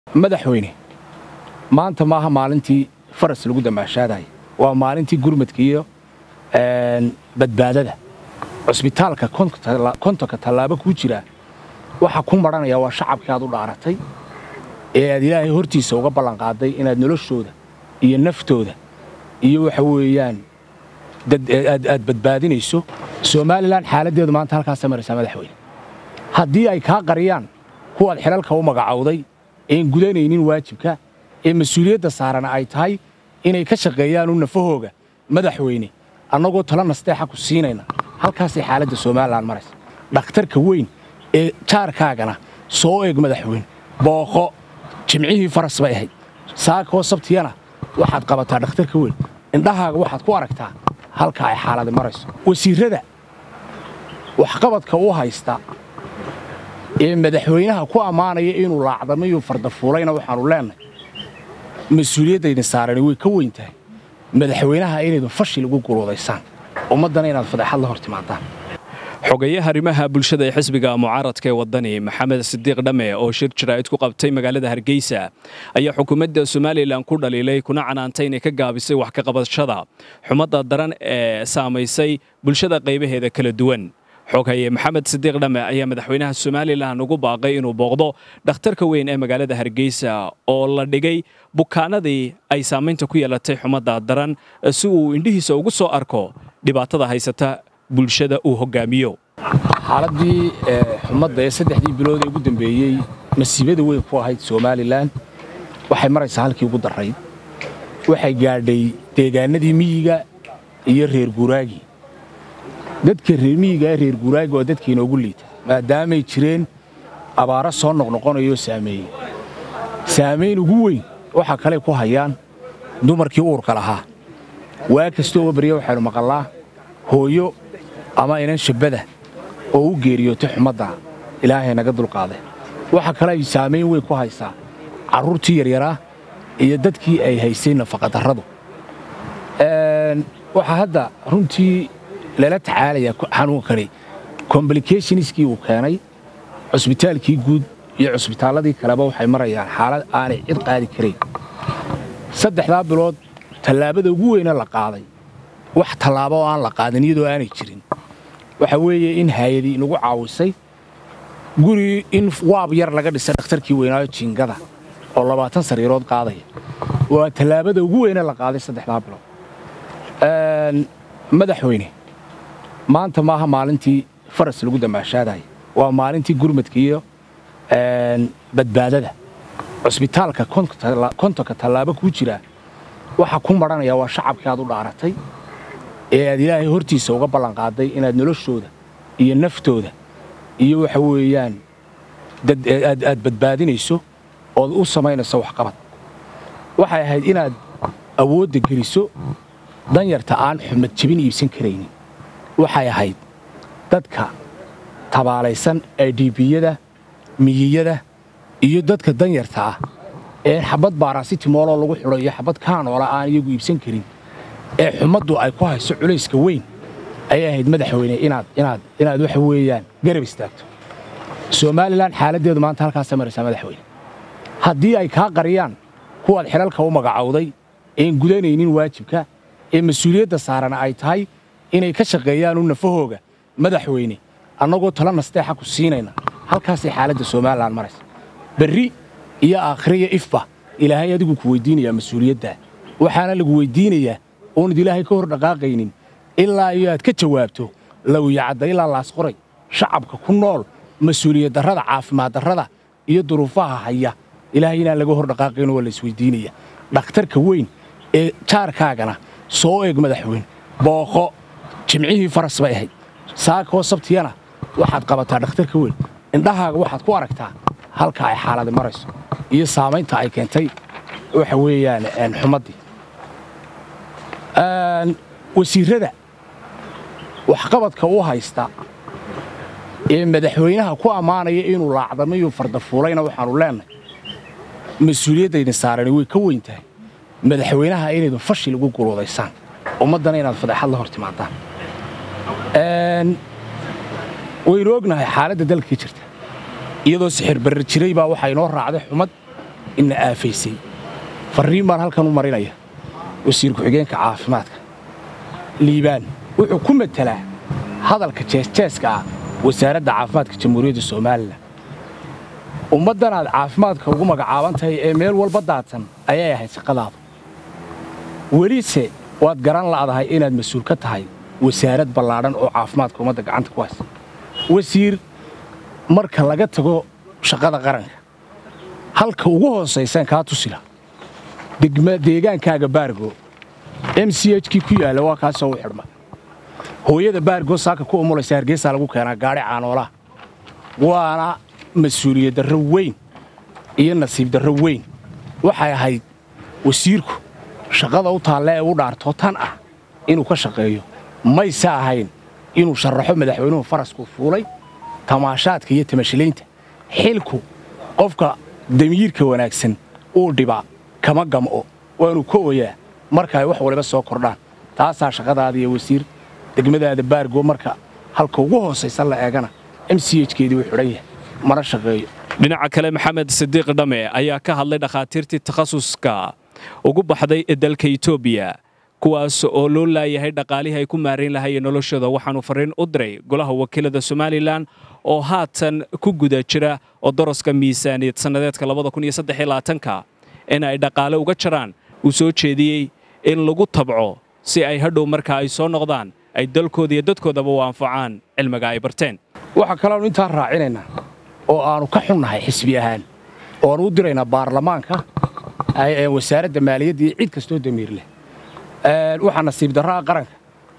madaxweyne maanta maaha maalintii faras lagu damaashaadaya waa maalintii gurmadka iyo badbaadada cusbitaalka kontonka tallaabo kuu jira waxa ku maranaya waa shacabkii aad u dhaaratay ee aad ilaahay hortiisa uga ballanqaaday inaad noloshooda iyo naftooda iyo waxa weeyaan aad badbaadinayso somalilan xaaladdeedu maanta halkaasa maraysaa madaxweyne haddii ay kaa qariyaan kuwaad xilalka u magacowday een gudanaynin waajibka ee mas-uuliyadda saarana ay tahay inay ka shaqeeyaanu nafahooga madaxweyne annagoo tala nasteexa ku siinayna halkaasay xaaladda somalilan maraysa dhakhtarka weyn ee jaarkaagana soo eeg madaxweyne booqo jimcihii faras bay ahayd saakoo sabtiyana waxaad qabataa dhakhtarka weyn indhahaaga waxaad ku aragtaa halka ay xaaladi marayso wasiirrada waxqabadka u haysta ee madaxweynaha ku ammaanaya inuu laacdamayu fardafuulayna waxaannu leennahay mas-uuliyaddaydin saarani way ka weyn tahay madaxweynaha inaydun fashil ugu guluudaysaan ummaddana inaad fadeexad la hor timaadaan xogayaha arrimaha bulshada ee xisbiga mucaaradka ee waddani maxamed sidiiq dhamme oo shir jaraa'id ku qabtay magaalada hargeysa ayaa xukuumadda somalilan ku dhaliilay kuna canaantay inay ka gaabisay wax ka qabashada xumadda daran ee saamaysay bulshada qaybaheeda kala duwan xoghaye maxamed sidiiq dhamme ayaa madaxweynaha somalilan ugu baaqay inuu booqdo dhakhtarka weyn ee magaalada hargeysa oo la dhigay bukaanadii ay saamaynta ku yeelatay xumadda daran si uu indhihiisa ugu soo arko dhibaatada haysata bulshada uu hogaamiyo xaaladdii xumadda ee saddexdii bilood ee ugu dambeeyey masiibada weyn ku ahayd somalilan waxay maraysaa halkii ugu darrayd waxay gaadhay deegaanadii miyiga iyo reer guuraagii dadka reer miyiga ee reer guuraagi waa dadka inoogu liita maadaamay jireen abaaro soo noqnoqonayoo saameeyey saamayn ugu weyn waxa kale ku hayaan dumarkii uurka lahaa waa kastoo barya waxaynu maqallaa hooyo ama inan shabbada oo u geeriyootay xumadda ilaahay naga dulqaaday waxa kale ay saamayn weyn ku haysaa carruurtii yaryaraa iyo dadkii ay haysay nafaqadarradu waxaa hadda runtii lala tacaalayaa xanuunkani comblicationskii uu keenay cusbitaalkii guud iyo cusbitaalladii kaleba waxay marayaan xaalad aanay cid qaadi karayn saddexdaa bilood tallaabada ugu weyne la qaaday wax tallaabo oo aan la qaadin iyadoo aanay jirin waxa weeye in haayadii inagu caawisay guri in waab yar laga dhisay dhakhtarkii weynaayo jiingada oo labaatan sariirood qaadaya waa tallaabada ugu weyne la qaaday saddexdaa bilood madaxweyne maanta maaha maalintii faras lagu damaashaadaya waa maalintii gurmadka iyo badbaadada cusbitaalka kontonka tallaabo kuu jira waxa ku maranaya waa shacabkii aad u dhaaratay ee aad ilaahay hortiisa uga ballanqaaday inaad noloshooda iyo naftooda iyo waxa weeyaan aad badbaadinayso ood u samaynayso waxqabad waxay ahayd inaad awoodda geliso danyarta aan xumad jebin iibsan karaynin waxay ahayd dadka tabaalaysan idbiyada miyiyada iyo dadka danyarta ah ee xabad baarasitimooloo lagu xidho iyo xabad kaanoola aan iyagu iibsan karin ee xumaddu ay ku hayso culayska weyn ayay ahayd madaxweyne inaad waxa weeyaan garab istaagto somalilan xaaladdeedu maanta halkaasa maraysaa madaxweyne haddii ay kaa qariyaan kuwaad xilalka u magacowday een gudanaynin waajibka ee mas-uuliyadda saarana ay tahay inay ka shaqeeyaanu nafahooga madaxweyne annagoo tala nasteexa ku siinayna halkaasay xaaladda somalilan maraysa berri iyo aakhiriyo ifba ilaahay adigu ku weyddiinayaa mas-uuliyaddaa waxaana lagu weyddiinayaa oonad ilaahay ka hor dhaqaaqaynin ilaa iyo aad ka jawaabto lawyacadda ilaa laasqoray shacabka ku nool mas-uuliyad darrada caafimaad darrada iyo duruufaha haya ilaahay inaan laga hor dhaqaaqayno waa laisweyddiinaya dhakhtarka weyn ee jaarkaagana soo eeg madaxweyne booqo jimcihii faras bay ahayd saakoo sabtiyana waxaad qabataa dhakhtarka weyn indhahaaga waxaad ku aragtaa halka ay xaaladi marayso iyo saamaynta ay keentay waxa weeyaan xumaddii wasiirrada waxqabadka u haysta ee madaxweynaha ku ammaanaya inuu laacdamayu fardafuulayna waxaannu leennahay mas-uuliyaddaydin saarani way ka weyn tahay madaxweynaha inaydun fashil ugu guluudaysaan ummaddana inaad fadeexad la hor timaadaan waynu ognahay xaaladda dalka ka jirta iyadoo sixir barri jiray baa waxaa inoo raacday xumad ina aafaysay farriin baan halkan u marinaya wasiir ku-xigeenka caafimaadka liibaan wuxuu ku matelaa hadalka jeesjeeska ah wasaaradda caafimaadka jamhuuriyadda somalilan ummaddanaad caafimaadka ugu magacaaban tahay ee meel walba daadsan ayay ahayd shaqadaadu welise waad garan la'dahay inaad mas-uul ka tahay wasaarad ballaadhan oo caafimaadka ummadda gacanta ku haysa wasiir marka laga tago shaqada qaranka halka ugu hoosaysaan kaa tusila deegaankaaga baargo m c h kii ku yaalla waa kaasoo u xidhma hooyada baargo saaka ku umulaysa hargeysaa lagu keenaa gaadhi caanoolaha waana mas-uuliyad darro weyn iyo nasiib darro weyn waxay ahayd wasiirku shaqada u taalla ee u dhaartoo tan ah inuu ka shaqeeyo mayse ahayn inuu sharaxo madaxweynuhu farasku fuulay tamaashaadka iyo tamashilaynta xilku qofka damiirka wanaagsan uu dhibaa kama gam'o waanu ka oyaa marka ay wax waliba soo kordhaan taasaa shaqadaada iyo wasiir degmadaada baargo marka halka ugu hoosaysa la eegana m c h keedii uu xidhan yahay mana shaqeeyo dhinaca kale maxamed sidiiq dhame ayaa ka hadlay dhakhaatiirtii takhasuska ugu baxday ee dalka etoobiya kuwaas oo loo laayahay dhaqaalihii ay ku maarayn lahayeen noloshooda waxaanu farriin u diray golaha wakiilada somalilan oo haatan ku guda jira oo daraska miisaaniyad sannadeedka ka in ay dhaqaale uga jaraan uu soo jeediyey in lagu tabco si ay hadhow marka ay soo noqdaan ay dalkooda iyo dadkoodaba u anfacaan cilmiga ay barteen waxaa kaloonu intaa raacinaynaa oo aannu ka xunnahay xisbi ahaan ooanu u diraynaa baarlamaanka wasaaradda maaliyadda iyo cid kastoo damiir leh waxaa nasiib darraha qaranka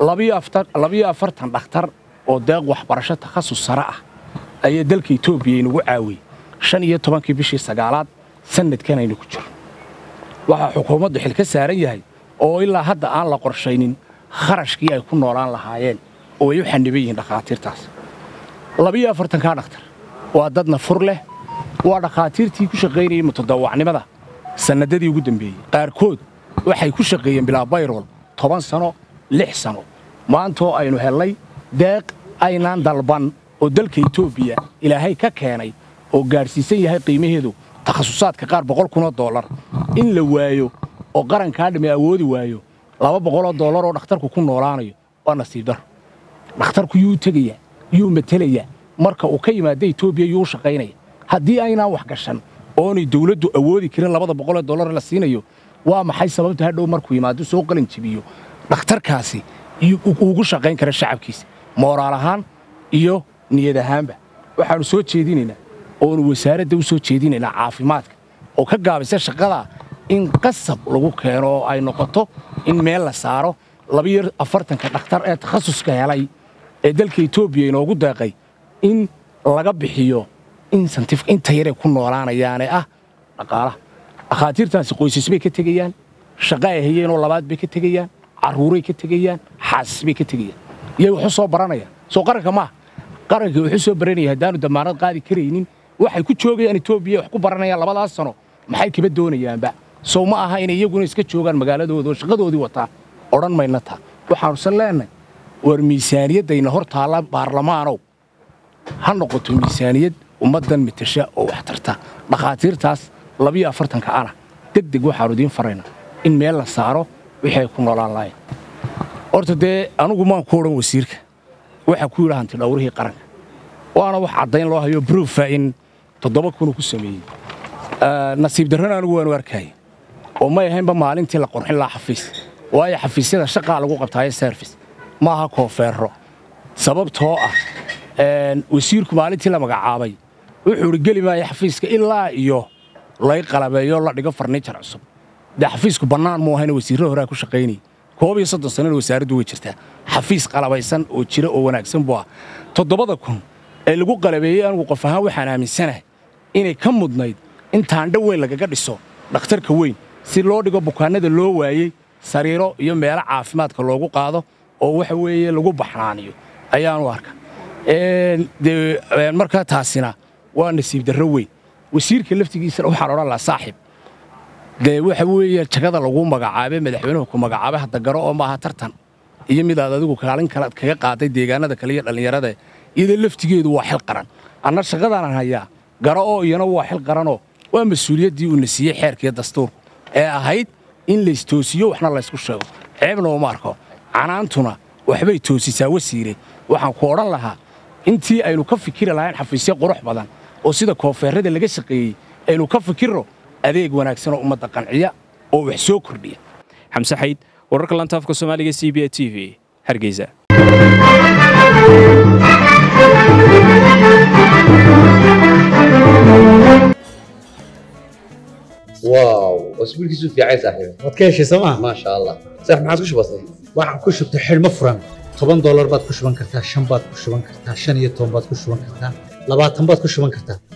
labiyo afartan dhakhtar oo deeq waxbarasho takhasus sare ah ayaa dalka etoobiya inugu caawiyey shan iyo tobankii bishii sagaalaad sannadkan aynu ku jiro waxaa xukuumaddu xil ka saaran yahay oo ilaa hadda aan la qorshaynin kharashkii ay ku noolaan lahaayeen oo ay u xaniban yihiin dhakhaatiirtaas labiyo afartankaa dhakhtar waa dadna fur leh waa dhakhaatiirtii ku shaqaynayay mutadawacnimada sannadadii ugu dambeeyey qaarkood waxay ku shaqeeyeen bilaa bayrol toban sano lix sano maantoo aynu hellay deeq aynaan dalban oo dalka etoobiya ilaahay ka keenay oo gaadhsiisan yahay qiimaheedu takhasusaadka qaar boqol kunoo dollar in la waayo oo qarankaa dhimi awoodi waayo laba boqoloo dollar oo dhakhtarku ku noolaanayo waa nasiib darro dhakhtarku yuu tegayaa yuu matelayaa marka uu ka yimaada etoobiya yuu shaqaynaya haddii aynaan wax gashan oonay dawladdu awoodi karin labada boqolee dollar la siinayo waa maxay sababta hadhow markuu yimaado soo qalin jibiyo dhakhtarkaasi ugu shaqayn kara shacabkiisa mooraal ahaan iyo niyad ahaanba waxaannu soo jeedinaynaa oonu wasaaradda u soo jeedinaynaa caafimaadka oo ka gaabisa shaqadaa in qasab lagu keeno oo ay noqoto in meel la saaro labiyo afartanka dhakhtar ee takhasuska helay ee dalka etoobiya inoogu deeqay in laga bixiyo insentif inta yaray ku noolaanayaane ah dhaqaalaha dhakhaatiirtaasi qoysas bay ka tegayaan shaqo ay hayeenoo labaad bay ka tegayaan carruuray ka tegayaan xaasas bay ka tegayaan iyay waxu soo baranayaan soo qaranka maaha qarankii wuxuu soo baranaya haddaanu damaanad qaadi karaynin waxay ku joogayaan etoobiya wax ku baranayaan labadaas sano maxay kaba doonayaanba sow ma aha inay iyaguna iska joogaan magaaladooda oo shaqadoodii wataa odhan mayna taa waxaanusan leennahay war miisaaniyaddayna hor taalla baarlamaanow ha noqoto miisaaniyad ummaddan mitasha oo wax tarta dhakhaatiirtaas labiyo afartanka ana deg deg waxaanu idiin faraynaa in meel la saaro wixii ay ku noolaan lahayn horta dee anugu maan ku odhan wasiirka waxaa ku yidha hanti dhawrihii qaranka waana wax caddayn loo hayo bruufa in toddoba kunuu ku sameeyey nasiib darrana anigu waanu arkaya oo may ahaynba maalintii la qorxin lahaa xafiis waayo xafiisyada shaqaa lagu qabtaayo serfis ma aha koofeerro sababtoo ah wasiirku maalintii la magacaabay wuxuu idhi geli maayo xafiiska ilaa iyo lay qalabeeyo la dhigo farniijar cusub dee xafiisku bannaan muu ahayna wasiirro horaa ku shaqaynayay koob iyo soddon sannana wasaaraddu way jirtaa xafiis qalabaysan oo jira oo wanaagsan buu ah toddobada kun ee lagu qalabeeyey anigu qof ahaan waxaan aaminsanahay inay ka mudnayd in taandho weyn lagaga dhiso dhakhtarka weyn si loo dhigo bukaannada loo waayey sariiro iyo meelo caafimaadka loogu qaado oo waxa weeye lagu baxnaaniyo ayaanu arka dee markaa taasina waa nasiib darro weyn wasiirka laftigiisana waxaan odhan lahaa saaxib dee waxa weeye jagada lagu magacaabay madaxweynuhu ku magacaabay hadda garo oo maaha tartan iyo midaad adigu kaalin kale kaga qaaday deegaanada kale iyo dhallinyarada iyadoo laftigeedu waa xil qaran anna shaqadaanan hayaa garo oo iyana waa xil qaranoo waa mas-uuliyaddii uuna siiyey xeerkiiyo dastuurku ee ahayd in laystoosiyo waxna laysku sheego ceebna uma arko canaantuna waxbay toosisaa wasiire waxaan ku odhan lahaa intii aynu ka fikiri lahayn xafiisyo qurux badan oo sida koonfeerrada laga shaqeeyey aynu ka fikirro adeeg wanaagsanoo ummadda qanciya oo wax soo kordhiya xamse xayd wararka lantaafka soomaaliga c b a t v hargeysa واو اسبوع كيسو في عايز صاحبي waad ka heshay sooma ما شاء الله صح ما عادش بسيط waxaan ku shubtay xidhmo furan toban doolar baad ku shuban kartaa shan baad ku shuban kartaa shan iyo toban baad ku shuban kartaa labaatan baad ku shuban kartaa